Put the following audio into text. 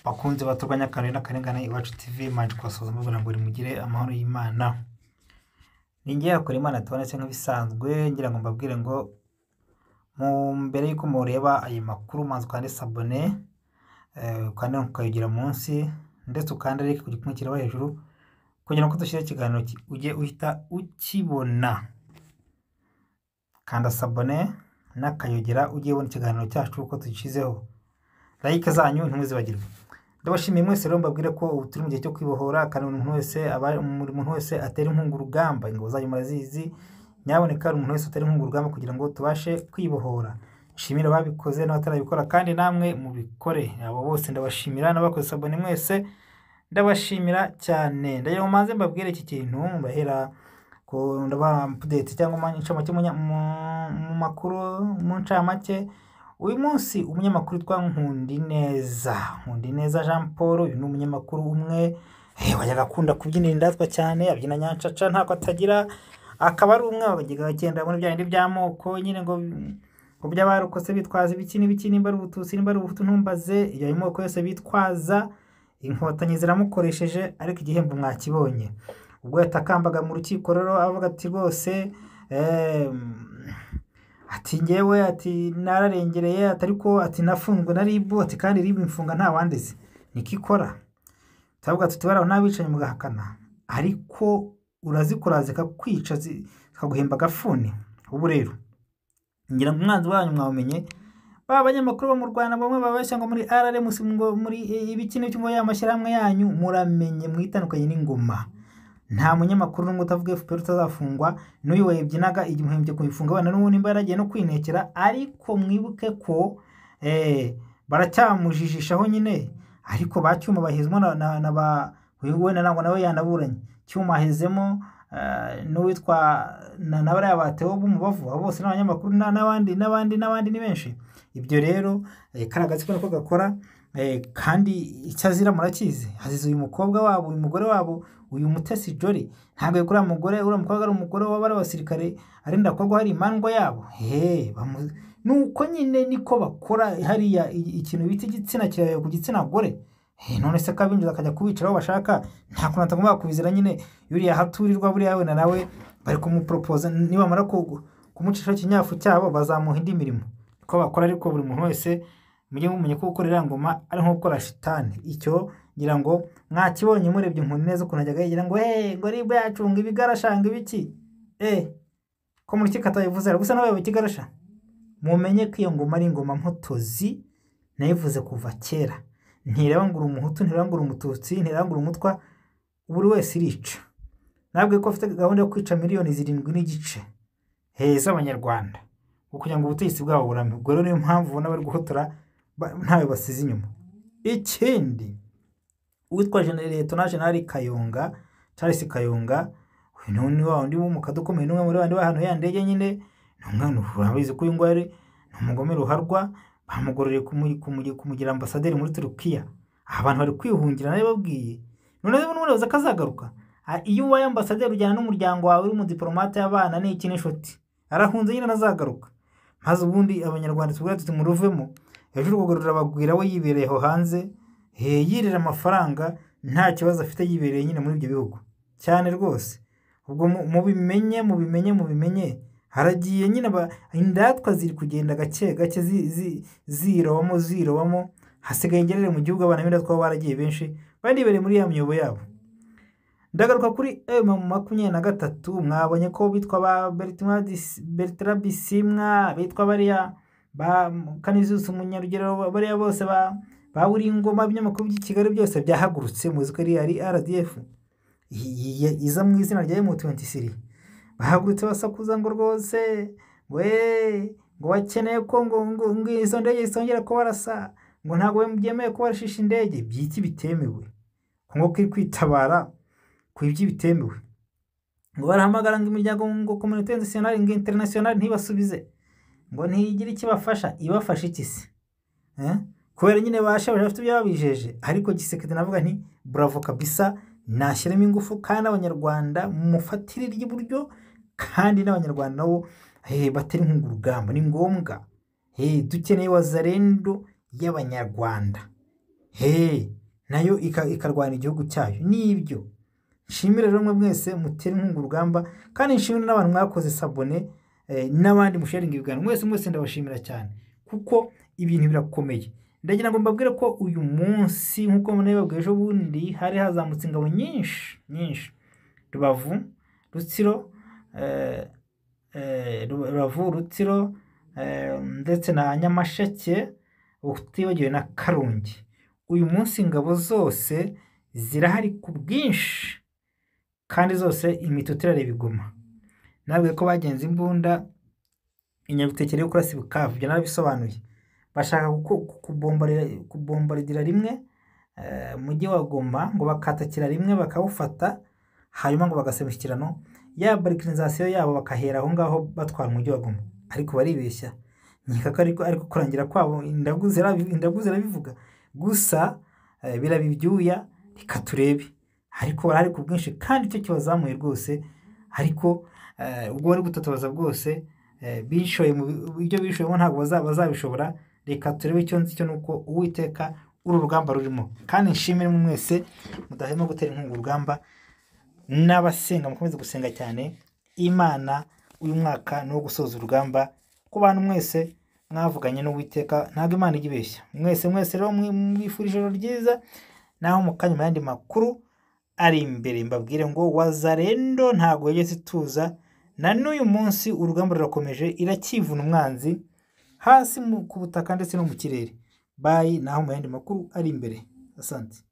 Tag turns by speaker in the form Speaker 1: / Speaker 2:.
Speaker 1: Bakunzi baturwanya akarere n'akarengane iwacu TV manje kubasoza mubwira ngo nimugire amahoro y'Imana. Ni ngewe akora Imana tubonetse nk'ibisanzwe ngira ngo mbabwire ngo mu mbere y'uko mureba ayo makuru manza ukande sabone ukande ukayigira munsi ndetse ukande like ku gipimo kireba hejuru kugira ngo dushyire ikiganiro ki- ujye uhita ukibona kanda sabone n'akayogera ujye ubona ikiganiro cyacu uko tugishyizeho like zanyu ntimuzibagirwe ndabashimiye mwese rero mbabwire ko ubu turi mu gihe cyo kwibohora kandi buri muntu wese aba buri muntu wese atera inkunga urugamba ingabo zanyu murazizi nyaboneka buri muntu wese atera inkunga urugamba kugira ngo tubashe kwibohora nshimire ababikoze n'abatarabikora kandi namwe mubikore abo bose ndabashimira n'abakoze sabone mwese ndabashimira cyane ndagira ngo manze mbabwire iki kintu mbahera ku ndabaha update cyangwa mu ncamake mu nya- mu- mu makuru mu ncamake uyu munsi umunyamakuru witwa Nkundineza Nkundineza Jean Paul uyu ni umunyamakuru umwe eh, wajyaga akunda kubyinira indatwa cyane abyina nyancaca ntako atagira akaba ari umwe wajyaga agenda muri bya bindi by'amoko nyine ngo ngo by'abarokotse bitwaza ibiki n'ibiki nimba ari ubututsi nimba ari ubuhutu ntumbaze iyo ayo moko yose bitwaza inkotanyi ziramukoresheje ariko igihembo mwakibonye ubwo yatakambaga mu rukiko rero avuga ati rwose em, ati ngewe ati nararengereye ati ariko ati nafunzwe na ribu ati kandi ribu imfunga nta wandize niko ikora turavuga tuti baraho n'abicanyi mugahakana ariko urazikora zikakwica zi- zikaguhemba agafuni ubu rero ngira ngo umwanzi wanyu mwawumenye ba banyamakuru bo mu rwanda bamwe babeshya ngo muri rm ngo muri ibiki n'ibiki ngo ya mashyirahamwe yanyu muramenye mwitandukanye n'ingoma nta munyamakuru n'umwe utavuga FPR utazafungwa n'uyu wayibyinaga igimuhembye kuyifunga abana n'ubu nimba yaragiye no kwinekera ariko mwibuke ko eh, baracyamujijishaho nyine ariko ba cyuma bahezemo na, na, na ba uyu wenda ntabwo nawe yanaburanye cyuma hezemo eh, n'uwitwa na, na bariya batewe b'umubavu abo bose n'abanyamakuru na- n'abandi n'abandi n'abandi ni benshi ibyo rero eh, kari agatsiko niko gakora Eh, kandi icyo azira murakizi azize uyu mukobwa wabo uyu mugore wabo uyu mutesi jori ntabwo yari kuri uriya mugore uriya mukobwa ari umugore waba ari abasirikare arinda kuba hari imandwa yabo he bamu- ni uko nyine niko bakora hariya i- ikintu bita igitsina kirayo ku gitsina gore He, none se kabinjiza akajya kubicara aho bashaka nta kuntu atagomba kubizira nyine yuriya haturirwa buriya wenda nawe bari kumuporopoza nibamara ku- kumucishaho ikinyafu cyabo bazamuha indi mirimo ko bakora ariko buri muntu wese mujye mumenya ko gukora iriya ngoma ari nko gukora shitani icyo ngira ngo mwakibonye murebye umuntu neza ukuntu ajyaga yigira ngo hey ngo ribwe yacunga ibigarashanga ibiki eh ko muri kika atayivuze ariko gusa nawe ikigarasha mumenye ko iyo ngoma ari ingoma mpotozi nayivuze kuva kera ntireba ngo uri umuhutu ntireba ngo uri umututsi ntireba ngo uri umutwa buri wese irica nabwiye ko afite gahunda yo kwica miliyoni zirindwi n'igice heza abanyarwanda ngo kugira ngo ubutegetsi bwabo burame ubwo rero niyo mpamvu ubona bari guhotora ba- ntawe basize inyuma ikindi uwitwa jenerali kayonga charles kayonga uyu ni ni wa wundi w'umukadu ukomeye n'umwe muri bandi bahantu ya ndege nyine ni umwana urabizi ko uyu nguyu ari ni umugome ruharwa bamugororeye kumu- kumu- kumugira ambasaderi muri turukiya abantu bari kwihungira nabibabwiye none rero n'ubuyobozi akazagaruka A- iyo ubaye ambasaderi ujyana n'umuryango wawe uri umudipolomate y'abana n'iki n'inshuti arahunze nyine azagaruka maze ubundi abanyarwanda tubwira tuti muruvemo ejo urwego rurabagwira we yibereye aho hanze eh, yirira amafaranga nta kibazo afite yibereye nyine muri ibyo bihugu cyane rwose ubwo mu- mubimenye mubimenye mubimenye haragiye nyine aba- indatwa ziri kugenda gake gake zi- zi- zirobamo zirobamo hasigaye ingerere mu gihugu abana b'indatwa bo baragiye benshi baribereye muri ya miyobo yabo ndagaruka kuri m makumyabiri na gatatu mwabonye ko bitwa ba Bertrand Dis- Bertrand bisimwa bitwa bariya ba kanizusi umunyarugero bariya bose ba ba buri ngoma ibinyamakuru by'i kigali byose byahagurutse muzi ko ari ari rdf iyi- iyi- iza mu izina rya m23 bahagurutse basakuza ngo rwose we ngo bakeneye ko ngo ngo ngo izo ndege zitongera kubarasa ngo ntabwo byemewe kubarashisha indege by'iki bitemewe ngo ngo kiri kwitabara ku iby'ibitemewe ngo barahamagara ngo imiryango ngo kominote nasiyonari ngo interinasiyonari ntibasubize ngo ntigire icyo ibafasha ibafasha iki se Eh? kubera nyine bashaje bafite ibyo babijeje ariko gisekedi navuga nti buravo kabisa nashyiramo ingufu kandi abanyarwanda mufatire ry'iburyo kandi n'abanyarwanda nabo eh, batari inkunga urugamba ni ngombwa Eh, dukeneye wazarendo y'abanyarwanda he nayo ika- ikarwana igihugu cyayo nibyo nshimire rero mwe mwese mutera inkunga urugamba kandi nshimire n'abantu mwakoze sabone eh, n'abandi musharinga ibiganiro mwese mwese ndabashimira cyane kuko ibintu birakomeye ndagira ngo mbabwire ko uyu munsi nk'uko munabibabwiye ejo bundi hari hazamutse ingabo nyinshi nyinshi rubavu rutsiro eh, eh, Ru- rubavu rutsiro eh, ndetse na nyamasheke utibagiwe na karungi uyu munsi ingabo zose zirahari ku bwinshi kandi zose imitutu turareba iguma nabwiye ko bagenze imbunda inyabitekere yo kurasa ibikavu ibyo narabisobanuye bashaka ku- ku- kubombarira- kubombaridira rimwe eh, mujyi wa goma ngo bakatakira rimwe bakawufata hanyuma ngo bagasaba imishyikirano ya barikirizasiyo yabo bakahera aho ngaho batwara umujyi wa goma ariko baribeshya nkeka ko ariko ariko kurangira kwabo indagu zirabi- indagu zirabivuga gusa eh, biraba ibyuya reka turebe ariko barahari ku bwinshi kandi icyo kibazamuye rwose ariko eh, ubwo bari gutatabaza bwose eh, bishoye mu bi- ibyo bishoyemo ntabwo baza- bazabishobora reka turebe icyo nzi cyo ni uko uwiteka uru rugamba rurimo kandi nshimire mwe mwese mudahwema gutera inkunga urugamba n'abasenga mukomeze gusenga cyane imana uyu mwaka ni uwo gusoza urugamba ku bantu mwese mwavuganye n'uwiteka ntabwo imana ijya ibeshya mwese mwese rero mwi- mwifurije ijoro ryiza naho mu kanya mu yandi makuru ari imbere mbabwire ngo wazarendo ntabwo yigeze ituza na n'uyu munsi urugamba rurakomeje irakivuna umwanzi hasi mu- ku butaka ndetse no mu kirere bayi naho mu yandi makuru ari imbere asante